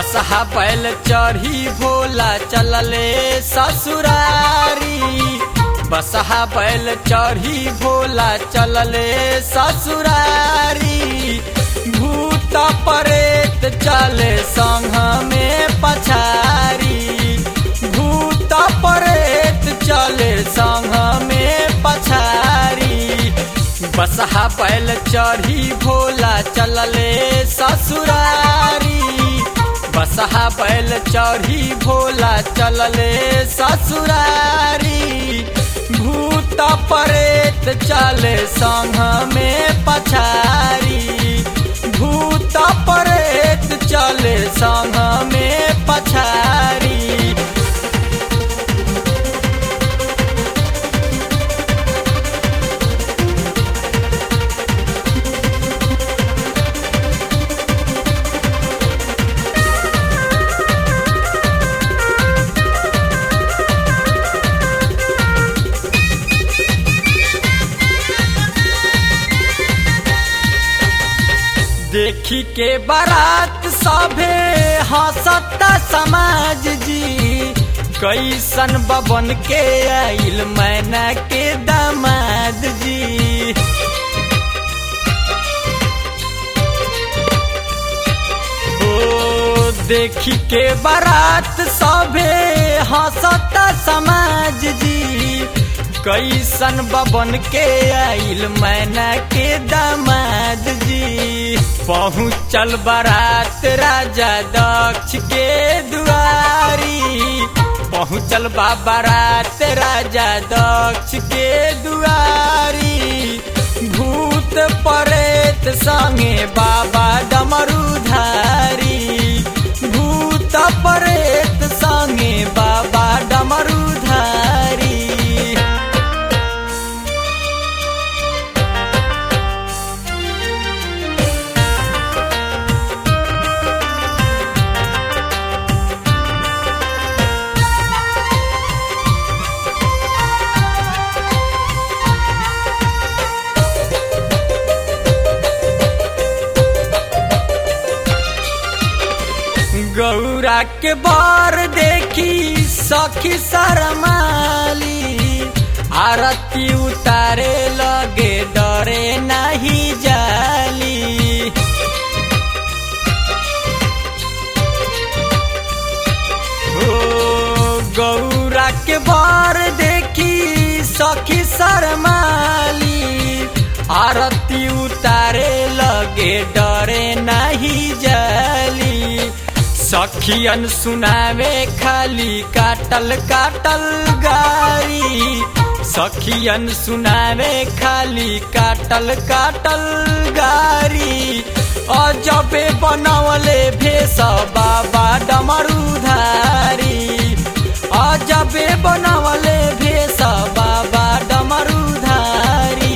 बसहा बैल चढ़ी भोला चलले ससुरारी बसहा बैल चढ़ी भोला चलले ससुरारी भूत परेत चले संघ में पछारी भूत परेत चले संघ में पछारी बसहा बैल चढ़ी भोला चलले ससुरारी बसहा बैल चढ़ी भोला चलले ससुरारी भूत परेत चले संघ में पछारी भूत परेत चले संघ में पछारी देखी के बारात सभे हंसता समाज जी कैसन बबन के आइल मैना के दामाद जी ओ देखी के बारात सभे हंसता समाज जी कैसन बबन के आइल मैना के दामाद जी पहुँचल बारात राजा दक्ष के दुआरी पहुँचल बा बारात राजा दक्ष के दुआरी भूत परेत संगे बाबा डमरूधारी भूत परेत संगे बाबा डमरूधारी गौरा के बार देखी सखी शरमाली आरती उतारे लगे डरे नहीं जाली ओ गौरा के बार देखी सखी शरमाली आरती उतारे लगे डरे नहीं जाली सखियन सुनावे खाली काटल काटल गारी सखियन सुनावे खाली काटल काटल गारी अजबे बनवले भेष बाबा डमरूधारी अजबे बनवले भेष बाबा डमरूधारी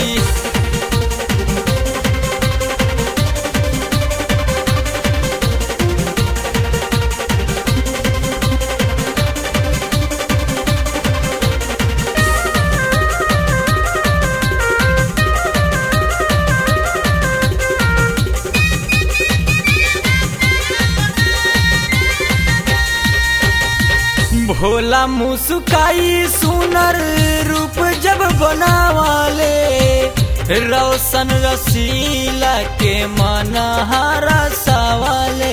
भोला मुस्काई सुनर रूप जब बनावाले रोशन रसीला के मन हारा सवाले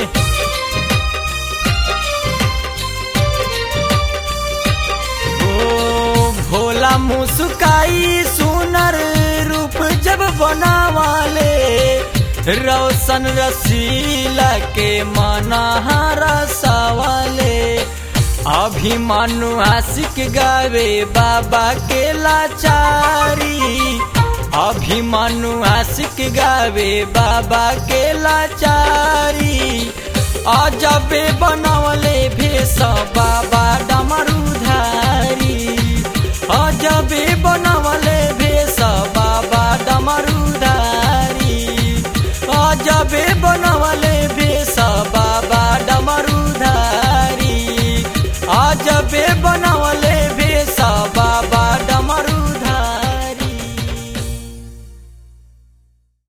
ओ भोला मुस्काई सुनर रूप जब बनावाले रोशन रसीला के मनहारा सवाले अभिमानु आशिक गावे बाबा के लाचारी अभिमानु आशिक गावे बाबा के लाचारी अजबे बनवले भेष बाबा डमरूधारी